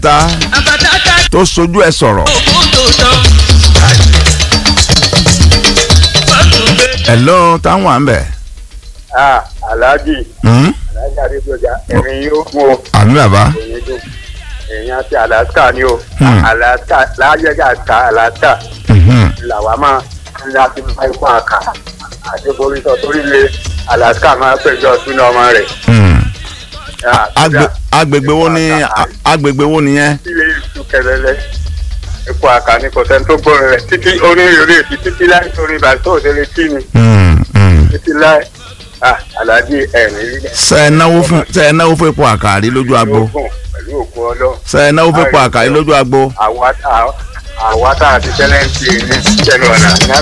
ta àbàtàtà tó sojú ẹ sọ̀rọ̀ ògùn tó tán. bọ́ọ̀lù bẹ́ẹ̀. hello táwọn à ń bẹ̀. Ah, Alhaji Hmm? Alhaji Adébọjà ẹ̀rín yóò kú o àmì bàbá èyí dùn èèyàn ti Alaska ni o Hmm. Alaska láyéjà ká Alaska Mhm. làwa máa ń láti máa ń fún àkà àdébórísọ torí lé Alaska máa ń péjọ sínú ọmọ rẹ̀. Hmm. Ah, Agbe- kódà, agbègbè wo ni a- agbègbè wo nìyẹn. ilé ìlú kẹlẹlẹ ipò àkà ní kò sẹ́ni tó gbórin rẹ̀ títí onírúurú èsì títí láì torí ìbàdàn tó ṣe lè kí ni Hmm, hmm. títí láì Ah, Alhaji ẹ̀rín rí ṣe ẹ náwó fún ṣe ẹ náwó fún epo àkàrí lójú agbo ogun pẹ̀lú òkú ọlọ́ ṣe ẹ náwó fún epo àkàrí lójú agbo. àwa tá àwa tá a ti tẹ́lẹ̀ ń ṣe ní ìṣẹ̀lẹ̀ ọ̀nà ní